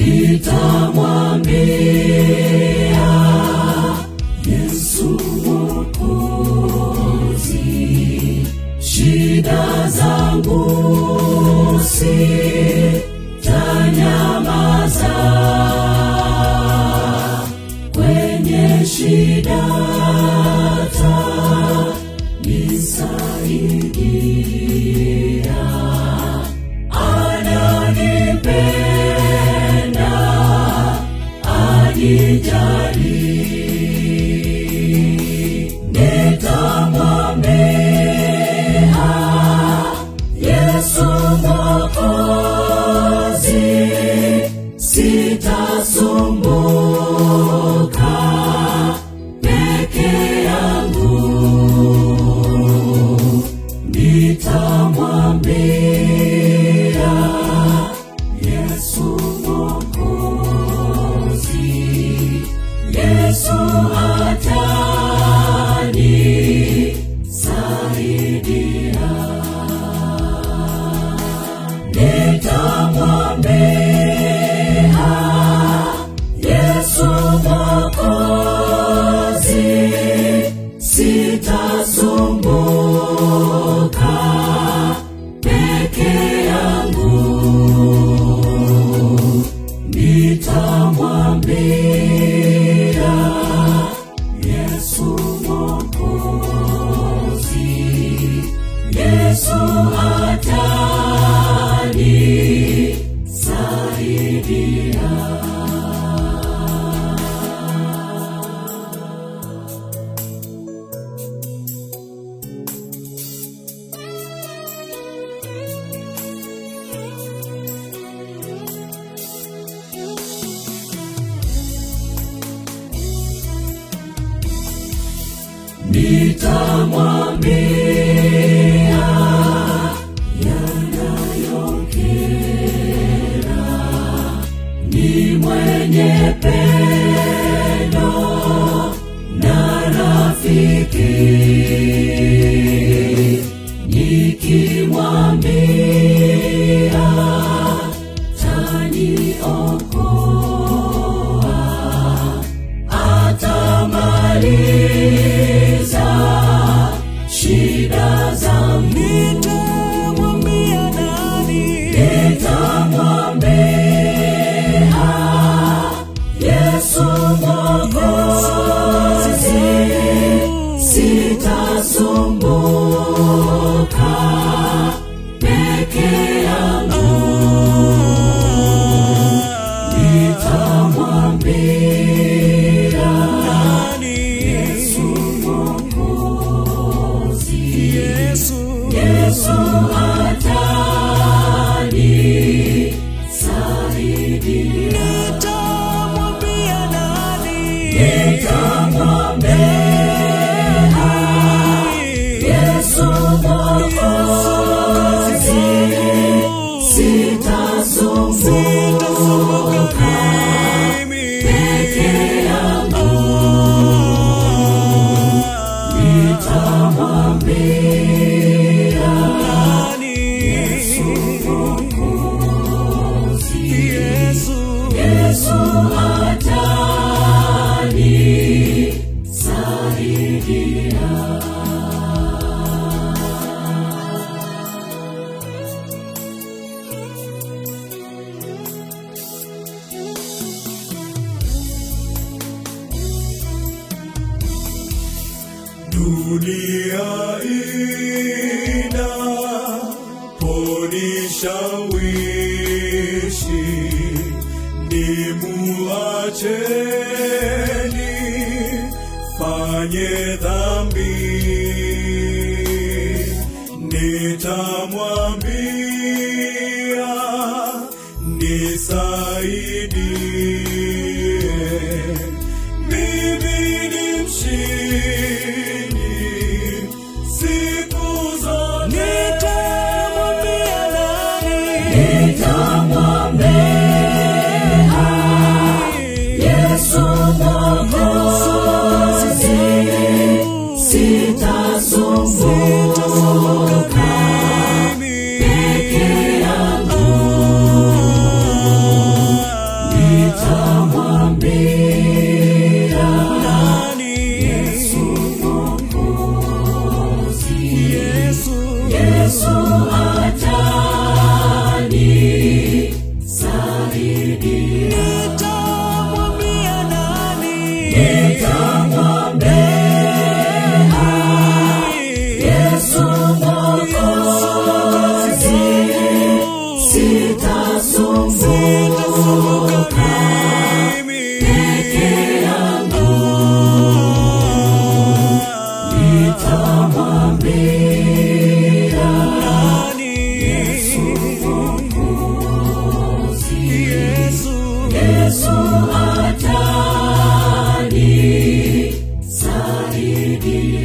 nitamwambia Yesu Mwokozi, shida zangu sitanyamaza, kwenye shida tanisaidia, ananipenda, anijali, nitamwambia Yesu Mwokozi, sitasumbuka peke yangu, nitamwambia Yesu Mwokozi, Yesu atanisaidia nitamwambia Yesu Mwokozi, sitasumbuka peke yangu, nitamwambia Yesu Mwokozi, Yesu atanisaidia. nitamwambia yanayokera, ni mwenye pendo na rafiki, nikimwambia taniokoa atamaliza shida zangu. Nitamwambia nani? Nitamwambia Yesu Mwokozi, sitasumbuka peke yangu, nitamwambia Nani? Yesu Mwokozi, Yesu. Yesu atanisaidia. Nitamwambia nani? Nitamwambia Yesu Mwokozi, sitasumbuka peke yangu, nitamwambia Yesu Mwokozi, Yesu atanisaidia. Dunia ina ponishawishi ni muacheni fanye dhambi nitamwambia nisaidie mimi ni mshindi siku zote. Nitamwambia nani? Nitamwambia Yesu Mwokozi, sitasumbuka sitasumbuka peke yangu nitamwambia Yesu Mwokozi Yesu atanisaidia